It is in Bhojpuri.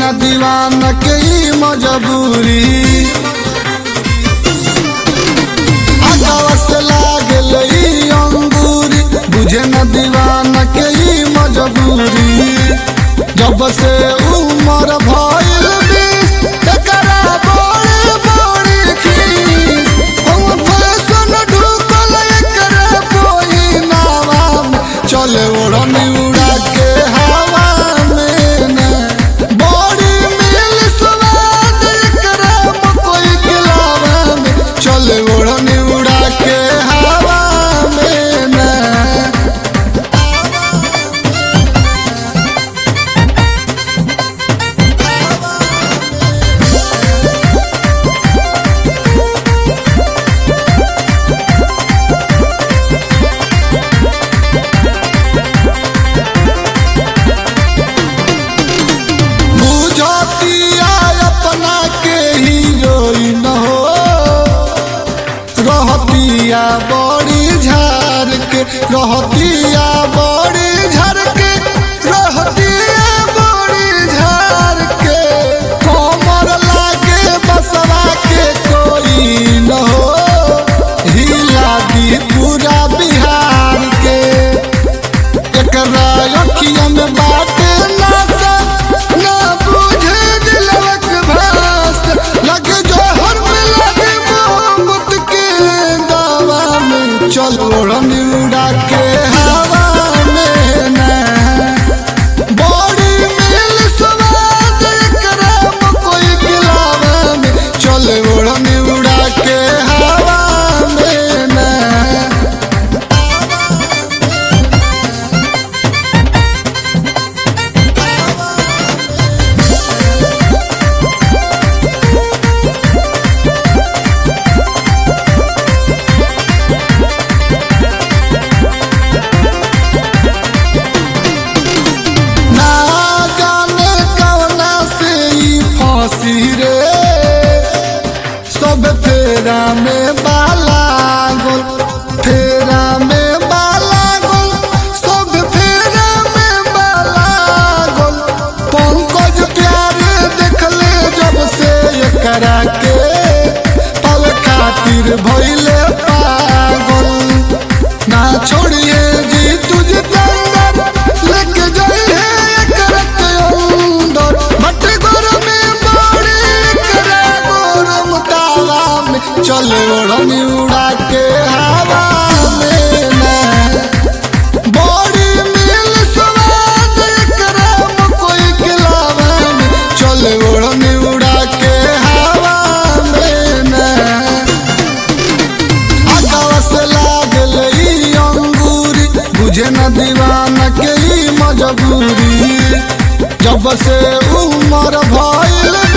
न दीवाना के ई मजबूरी आगावा से लागल ई अंगूरी बुझे न दीवाना के ई मजबूरी जब से उमर भइल बीस एकरा बड़ी बड़ी खीस हम फैशन ढुकल एकरा पहिनावा में चले ओढ़नी उड़ा के हवा में न बड़ी मिल स्वाद एकरा मकई के लावा में चले ओढ़नी उड़ा के हवा में न बुझतिया अपना के हीरोइन हो रहतिया बड़ी झार के रहतिया बड़ी झार के रहतिया बड़ी झार के कोमर लागे बसवा के कोई न हो हिला दी पूरा बिहार के एकरा अखिया में बाटे नासा ना बुझे दिलवक भास लगे जोहर में लगे मोहब्बत के दावा में चल ओढ़नी उड़ा के हवा में ना बड़ी मिल स्वाद एकरा मकई के लावा में चल ओढ़नी उड़ा के हवा में ना ना जाने कवना से ई फांसी रे सब फेरा में बाला गोल फेरा में बाला गोल सब फेरा में बाला गोल पंकज प्यारे देखले जब से एकरा के पल खातिर भइले पागल ना छोड़िए जी तुझे तंगर लेके जाइए एकरा के अंदर भट गोर में बड़ी एकरा गोरम ताला में चले ओढ़नी उड़ा के हवा में ना बड़ी मिल स्वाद एकरा मकई के लावा में चले ओढ़नी उड़ा के हवा में ना आगावा से लागल ई अंगूरी बुझे न दीवाना के ई मजबूरी जब से उमर भइल